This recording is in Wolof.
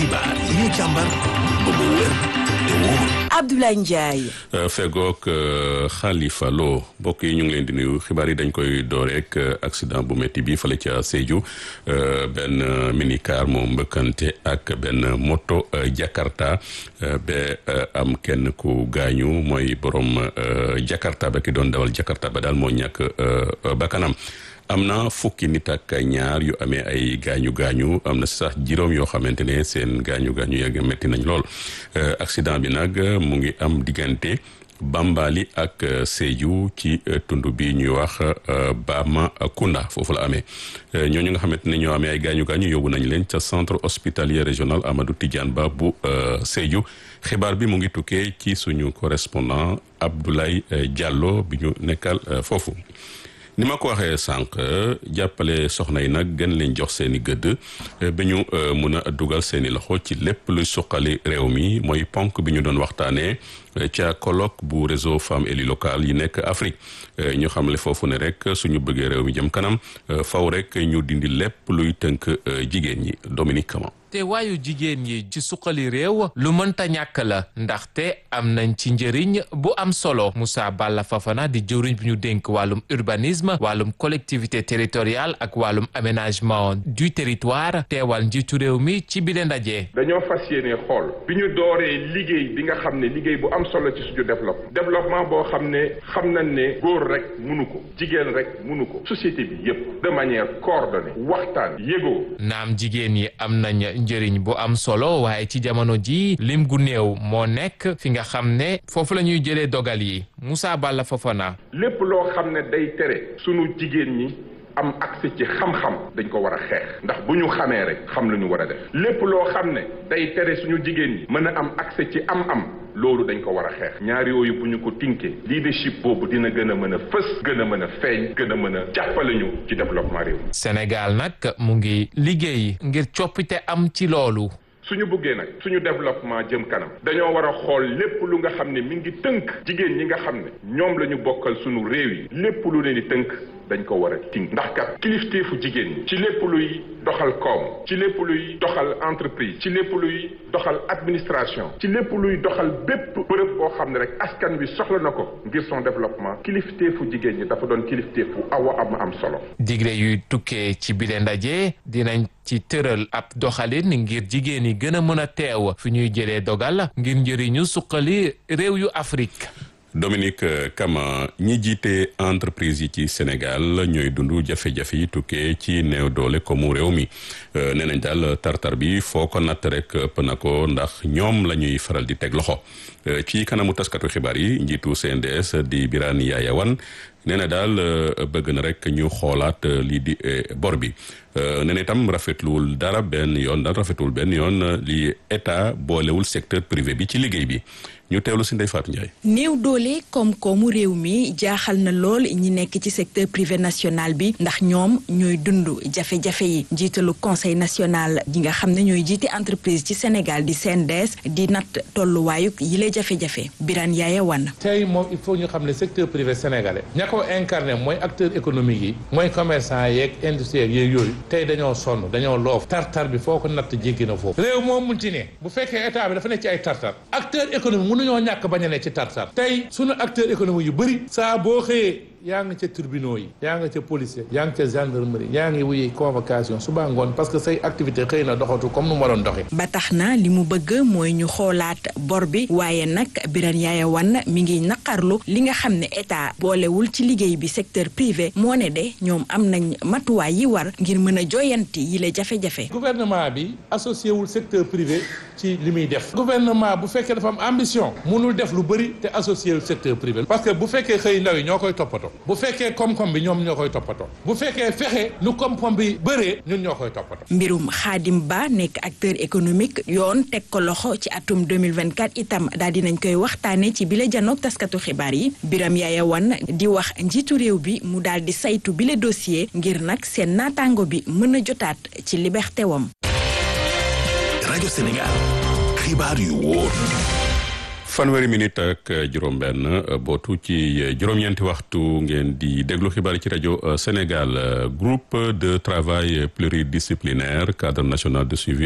xibaar yi ñu càmbar ba mu wér te wóor. Abdoulaye Ndiaye. fegook Khalifa Lo mbokk yi ñu ngi leen di nuyu xibaar yi dañ koy door rek accident bu métti bi fale ca Sédhiou benn minicar moom mbëkkante ak benn moto Jakarta ba am kenn ku gaañu mooy borom Jakarta ba ki doon dawal Jakarta ba daal moo ñàkk bakkanam am na fukki nit ak ñaar yu amee ay gaañu gaañu am na sax juróom yoo xamante ne seen gaañu gaañu yegg métti nañ lool accident bi nag mu ngi am diggante Bambali ak Sédhiou ci tund bi ñuy wax Bamakunda foofu la amee ñooñu nga xamante ne ñoo amee ay gaañu gaañu yóbbu nañ leen ca centre hospitalier régional Amadou Tidiane Ba bu Sédhiou xibaar bi mu ngi tukkee ci suñu correspondant Abdoulaye Diallo bi ñu nekkal foofu. ni ma ko waxee sànq jàppale soxna yi nag gën leen jox seen i gëdd ba ñu mun a dugal seen i loxo ci lépp luy suqali réew mi mooy ponk bi ñu doon waxtaanee ca colloque bu réseau femmes élues locales yi nekk Afrique ñu xamle foofu ne rek suñu bëggee réew mi jëm kanam faw rek ñu dindi lépp luy tënk jigéen ñi Dominique Kama te waayu jigéen yi ci suqali réew lu mënta ñàkk la ndaxte am nañ ci njëriñ bu am solo Moussa Balla Fafana di jëwriñ bi ñu dénk wàllum urbanisme wàllum collectivité territoriale ak wàllum aménagement du territoire teewal njiitu réew mi ci bile ndaje. dañoo fas yéene xool bi ñu dooree liggéey bi nga xam ne liggéey bu am solo ci suñu développement développement boo xam ne xam nañ ne góor rek munu ko jigéen rek munu ko société bi yépp de manière coordonnée waxtaan yégoo naam jigéen yi am nañ njëriñ bu am solo waaye ci jamono ji lim gu néew moo nekk fi nga xam ne foofu la ñuy jëlee dogal yi Moussa Balla Fofana. lépp loo xam ne day tere sunu jigéen ñi am accès ci xam-xam dañ ko war a xeex ndax bu ñu xamee rek xam lu ñu war a def lépp loo xam ne day tere suñu jigéen ñi mën a am accès ci am-am loolu dañ ko war a xeex ñaar yooyu bu ñu ko tinkee leadership boobu dina gën a mën a fës gën a mën a feeñ gën a mën a jàppale ñu ci développement réew mi. Sénégal nag mu ngi liggéey ngir coppite am ci loolu. suñu bëggee nag suñu développement jëm kanam dañoo war a xool lépp lu nga xam ne mi ngi tënk jigéen ñi nga xam ne ñoom la ñu bokkal suñu réew yi lépp lu leen di tënk dañ ko war a tënk ndax kat kilifteefu jigéen ñi ci lépp luy doxal koom ci lépp luy doxal entreprise ci lépp luy doxal administration ci lépp luy doxal bépp bërëb boo xam ne rek askan wi soxla na ko ngir son développement kilifteefu jigéen ñi dafa doon kilifteefu awa am am solo. digle yuy tukkee ci bile ndaje dinañ ci tëral ab doxalin ngir jigéen yi gën a mën a teew fi ñuy jëlee dogal ngir njëriñu suqali réew yu Afrique. Dominique Kama ñi jiite entreprise yi ci Sénégal ñooy dund jafe-jafe yi tukkee ci néew doole comme réew mi nee nañ daal tartar bi foo ko natt rek ëpp na ko ndax ñoom la ñuy faral di teg loxo ci kanamu taskatu xibaar yi njiitu CNDS di Birane Yaya Wane nee na daal bëgg na rek ñu xoolaat lii di bor bi nee na itam rafetluwul dara benn yoon daal rafetluwul benn yoon li état boolewul secteur privé bi ci liggéey bi ñu teewlu si Ndeye Fatou Ndiaye. néew doole koom-koomu réew mi jaaxal na lool ñi nekk ci secteur privé national bi ndax ñoom ñooy dund jafe-jafe yi njiitalu conseil national yi nga xam ne ñooy jiite entreprise ci Sénégal di CNDS di natt tolluwaayuk yile jafe-jafe Birane Yaya Wane. tey moom il faut ñu xam ne secteur privé sénégalais ña ko incarné mooy acteur économique yi mooy commerçant yeeg industriel yeeg yooyu tey dañoo sonn dañoo loof tartar bi foo ko natt jéggi na foofu réew moom mun ci ne bu fekkee état bi dafa nekk ci ay tartar acteur économique ñoo ñàkk bañ a ne ci tartar tey sunu acteur économique yu bëri saa boo xëyee yaa nga ca tribunaux yi yaa nga ca policier yaa nga ca gendarmerie yaa ngi wuyi convocation suba ngoon parce que say activité xëy na doxatu comme nu mu waroon doxee ba tax na li mu bëgg mooy ñu xoolaat bor bi waaye nag Birane Yaya Wane mi ngi naqarlu li nga xam ne état boolewul ci liggéey bi secteur privé moo ne de ñoom am nañ matuwaay yi war ngir mën a joyanti yi la jafe-jafe gouvernement bi associé wul secteur privé ci li muy def gouvernement bu fekkee dafa am ambition mënul def lu bëri te associé wul secteur privé parce que bu fekkee xëy ndaw yi ñoo koy toppatoo bu fekkee koom-koom bi ñoom ñoo koy toppatoo bu fekkee fexe nu koom-koom bi bëree ñun ñoo koy toppatoo. mbirum Xaadim Ba nekk acteur économique yoon teg ko loxo ci atum 2024 itam daal dinañ koy waxtaane ci bile janoog taskatu xibaar yi Birame Yaya Wane di wax njiitu réew bi mu daal di saytu bile dossier ngir nag seen naataango bi mën a jotaat ci liberté wam. rajo Sénégal xibaar yu wóor. fanweeri minute ak juróom-benn bootu ci juróom-ñeenti waxtu ngeen di déglu xibaar ci rajo Sénégal groupe de travail pluridisciplinaire cadre national de suivi